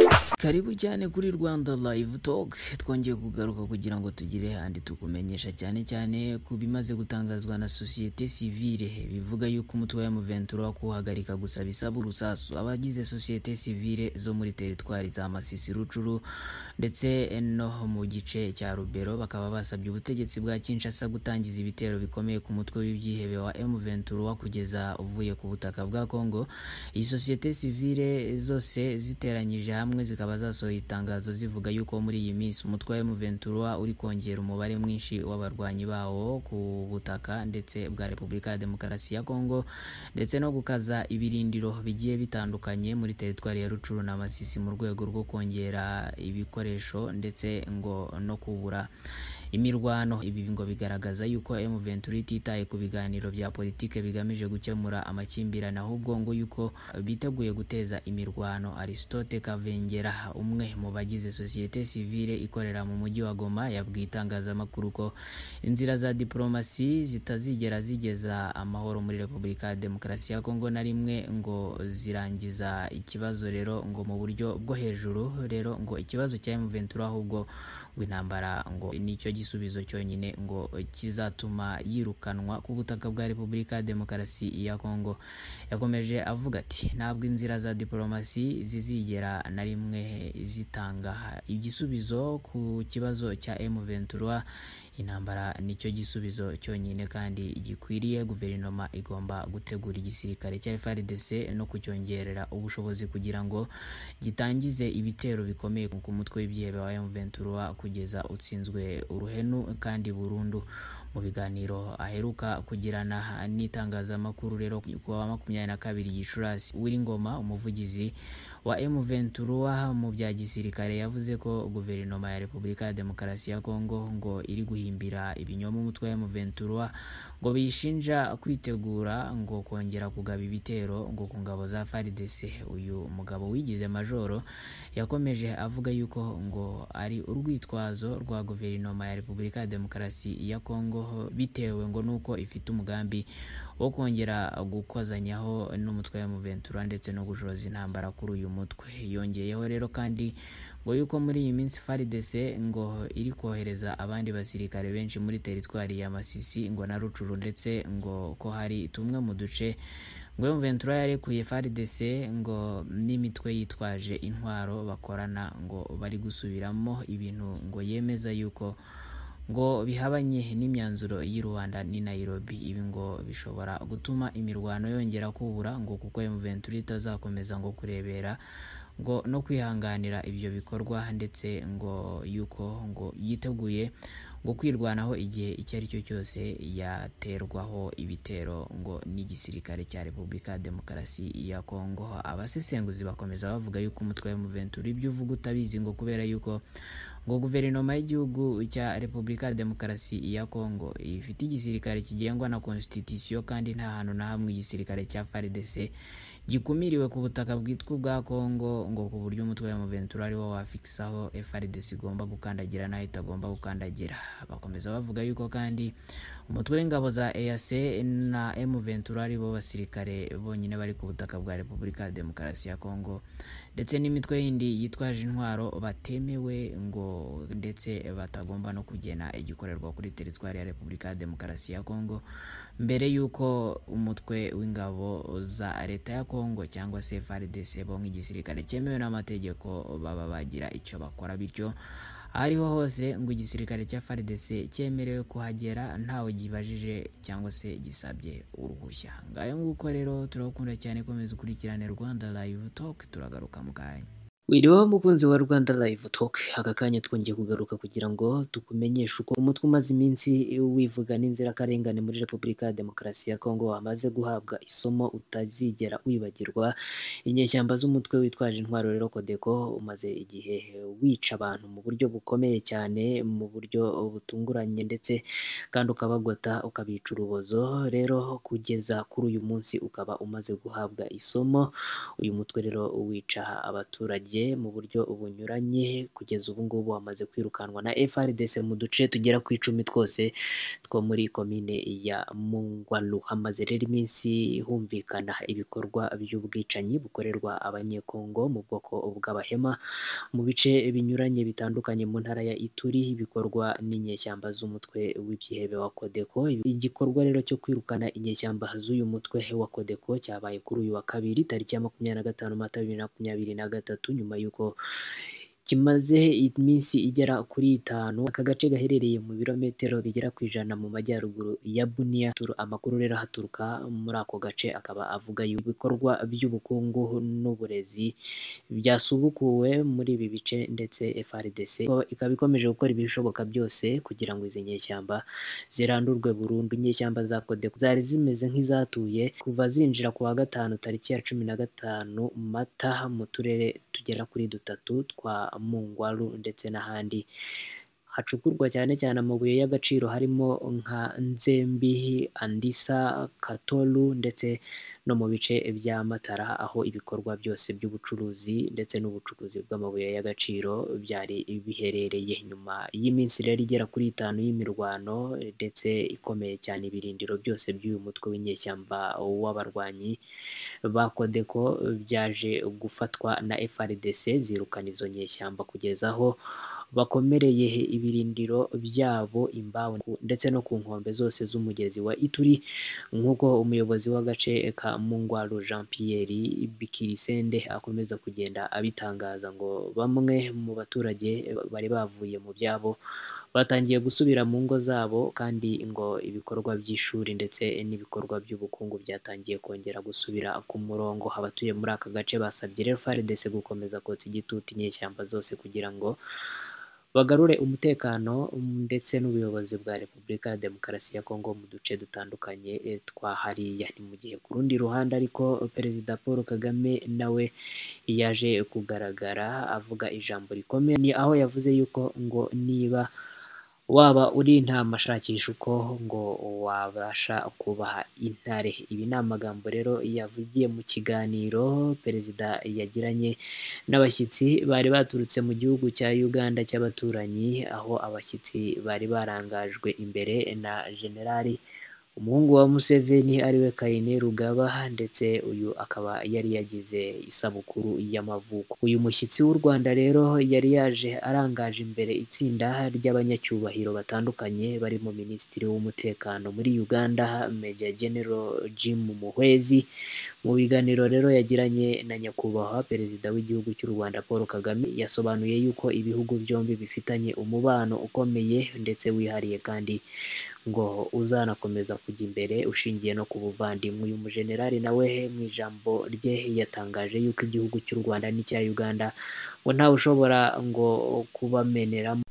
muribuke cyane kuri rwanda live talk twongeye kugaruka kugira ngo tugire handi tukumenyesha cyane cyane ku bimaze gutangazwa na sosiyete sivile bivuga yuko umutwe wa M23 kuhagarika gusa bisaba urusasu abagize sosiyete sivile zo muri teritwari za Masisi Rucuru ndetse no mu gice cya Rubero bakaba basabye ubutegetsi bwa Kinshasa gutangiza ibitero bikomeye ku mutwe w'ibyihebe wa M23 kugeza uvuye ku butaka bwa Kongo iyi sosiyete sivile zose ziteranyije hamwe zikaba zasohoye itangazo zivuga yuko muri iyi minsi umutwe wa M23 uri kongera umubare mwinshi w'abarwanyi bawo ku butaka ndetse bwa Repubulika ya Demokarasi ya Kongo ndetse no gukaza ibirindiro bigiye bitandukanye muri teritwari ya Rucuru na Masisi mu rwego rwo kongera ibikoresho ndetse ngo no kubura imirwano ibi ngo bigaragaza yuko M23 ititaye ku biganiro bya politike bigamije gukemura amakimbirane ahubwo ngo yuko biteguye guteza imirwano Aristote Kavengera umwe mu bagize sosiyete sivile ikorera mu mujyi wa Goma yabwiye itangazamakuru ko inzira za diplomasi zitazigera zigeza amahoro muri Repubulika ya Demokarasi ya Kongo na rimwe ngo zirangiza ikibazo rero ngo mu buryo bwo hejuru rero ngo ikibazo cya M23 ahubwo ngo intambara ngo nicyo gisubizo cyonyine ngo kizatuma yirukanwa ku butaka bwa Repubulika ya Demokarasi ya Kongo yakomeje avuga ati ntabwo inzira za diplomasi zizigera na rimwe zitanga igisubizo ku kibazo cya M23 intambara nicyo gisubizo cyonyine kandi gikwiriye guverinoma igomba gutegura igisirikare cya FARDC no kucyongerera ubushobozi kugira ngo gitangize ibitero bikomeye ku mutwe w'ibyihebe wa M23 kugeza utsinzwe uruhenu kandi burundu mu biganiro aheruka kugirana n'itangazamakuru rero ku wa makumyabiri na kabiri Gicurasi Uwiringoma umuvugizi wa M23 mu bya gisirikare yavuze ko guverinoma ya Repubulika ya Demokarasi ya Kongo ngo iri guhimbira ibinyoma umutwe wa M23 ngo biyishinja kwitegura ngo kongera kugaba ibitero ngo ku ngabo za FARDC uyu mugabo wigize majoro yakomeje avuga yuko ngo ari urwitwazo rwa guverinoma ya Repubulika ya Demokarasi ya Kongo bitewe ngo nuko ifite umugambi wo kongera gukozanyaho n'umutwe wa M23 ndetse no gushoza intambara kuri uyu mutwe yongeyeho rero kandi ngo yuko muri iyi minsi FARDC ngo iri kohereza abandi basirikare benshi muri teritwari ya Masisi ngo na Rucuru ndetse ngo ko hari tumwe mu duce ngo M23 yarekuye FARDC ngo n'imitwe yitwaje intwaro bakorana ngo bari gusubiramo ibintu ngo yemeza yuko ngo bihabanye n'imyanzuro y'i Rwanda n'i Nairobi ibi ngo bishobora gutuma imirwano yongera kubura ngo kuko M23 itazakomeza ngo kurebera ngo no kwihanganira ibyo bikorwa ndetse ngo yuko ngo yiteguye ngo kwirwanaho igihe icyo ari cyo cyose yaterwaho ibitero ngo n'igisirikare cya Repubulika ya Demokarasi ya Kongo abasesenguzi bakomeza bavuga yuko umutwe wa M23 ibyo uvuga utabizi ngo kubera yuko ngo guverinoma y'igihugu cya Repubulika ya Demokarasi ya Kongo ifite igisirikare kigengwa na constitution kandi nta hantu na hamwe igisirikare cya FARDC gikumiriwe ku butaka bwitwa ubwa Kongo ngo ku buryo umutwe wa M23 ariwo wafikisaho FARDC igomba gukandagira naho itagomba gukandagira bakomeza bavuga yuko kandi umutwe w'ingabo za EAC na M23 aribo basirikare bonyine bari ku butaka bwa Repubulika ya Demokarasi ya Kongo ndetse n'imitwe yindi yitwaje intwaro batemewe ngo ndetse batagomba no kugena igikorerwa kuri teritwari ya Repubulika ya Demokarasi ya Kongo mbere y'uko umutwe w'ingabo za leta ya Kongo cyangwa se FARDC bo nk'igisirikare cyemewe n'amategeko baba bagira icyo bakora bityo aho ariho hose ngo igisirikare cya FARDC cyemerewe kuhagera ntawe gibajije cyangwa se gisabye uruhushya ngayo nguko rero turabakunda cyane komeza ukurikirane Rwanda Live Talk turagaruka mu kanya Wiriweho mukunzi wa Rwanda Live Talk, aka kanya twongeye kugaruka kugira ngo tukumenyeshe uko umutwe umaze iminsi wivuga n'inzirakarengane muri Repubulika ya Demokarasi ya Kongo wamaze guhabwa isomo utazigera wibagirwa. Inyeshyamba z'umutwe witwaje intwaro rero Kodeko umaze igihe wica abantu mu buryo bukomeye cyane, mu buryo butunguranye ndetse kandi ukabagota ukabica urubozo, rero kugeza kuri uyu munsi ukaba umaze guhabwa isomo. Uyu mutwe rero wica abaturage abaturage mu buryo bunyuranye kugeza ubu ngubu hamaze kwirukanwa na FRDC mu duce tugera ku icumi twose two muri komine ya Mungwalu hamaze rero iminsi humvikana ibikorwa by'ubwicanyi bukorerwa abanyekongo mu bwoko bw'abahema mu bice binyuranye bitandukanye mu ntara ya Ituri bikorwa n'inyeshyamba z'umutwe w'ibyihebe wa Kodeko igikorwa rero cyo kwirukana inyeshyamba z'uyu mutwe wa Kodeko cyabaye kuri uyu wa kabiri tariki ya makumyabiri na gatanu mata bibiri na makumyabiri na gatatu nyuma y'uko kimaze iminsi igera kuri itanu aka gace gaherereye mu birometero bigera ku ijana mu majyaruguru ya Bunia amakuru rero haturuka muri ako gace akaba avuga ibikorwa by'ubukungu n'uburezi byasubukuwe muri ibi bice ndetse FRDC ikaba ikomeje gukora ibishoboka byose kugira ngo izi nyeshyamba zirandurwe burundu inyeshyamba za Kodeko zari zimeze nk'izatuye kuva zinjira ku wa gatanu tariki ya cumi na gatanu mata mu turere tugera kuri dutatu twa Mungwaru ndetse n'ahandi hacukurwa cyane cyane amabuye y'agaciro harimo nka Nzembi, Andisa, Katolu ndetse no mu bice bya Matara aho ibikorwa byose by'ubucuruzi ndetse n'ubucukuzi bw'amabuye y'agaciro byari biherereye nyuma y'iminsi rero igera kuri itanu y'imirwano ndetse ikomeye cyane ibirindiro byose by'uyu mutwe w'inyeshyamba w'abarwanyi ba Kodeko byaje gufatwa na FRDC zirukana izo nyeshyamba kugeza aho bakomereye ibirindiro byabo imbaho ndetse no ku nkombe zose z'umugezi wa Ituri nk'uko umuyobozi w'agace ka Mungwaru Jean Pierre Bikirisende akomeza kugenda abitangaza ngo bamwe mu baturage bari bavuye mu byabo batangiye gusubira mu ngo zabo kandi ngo ibikorwa by'ishuri ndetse n'ibikorwa by'ubukungu byatangiye kongera gusubira ku murongo abatuye muri aka gace basabye rero FARDC gukomeza kotsa igitutu inyeshyamba zose kugira ngo bagarure umutekano ndetse n'ubuyobozi bwa Repubulika ya Demokarasi ya Kongo mu duce dutandukanye twa hariya ni mu gihe ku rundi ruhande ariko Perezida Paul Kagame nawe yaje kugaragara avuga ijambo rikomeye ni aho yavuze yuko ngo niba waba uri intama shakisha uko ngo wabasha kubaha intare ibi ni amagambo rero yavugiye mu kiganiro perezida yagiranye n'abashyitsi bari baturutse mu gihugu cya Uganda cy'abaturanyi aho abashyitsi bari barangajwe imbere na generali umuhungu wa Museveni ariwe Kayine Rugaba ndetse uyu akaba yari yagize isabukuru y'amavuko uyu mushyitsi w'u Rwanda rero yari yaje arangaje imbere itsinda ry'abanyacyubahiro batandukanye barimo Minisitiri w'Umutekano muri Uganda Major General Jim Muhwezi mu biganiro rero yagiranye na nyakubahwa perezida w'igihugu cy'u Rwanda Paul Kagame yasobanuye yuko ibihugu byombi bifitanye umubano ukomeye ndetse wihariye kandi ngo uzanakomeza kujya imbere ushingiye no ku buvandimwe uyu mujenerali nawe mu ijambo rye yatangaje yuko igihugu cy'u Rwanda n'icya Uganda ngo ntawe ushobora ngo kubameneramo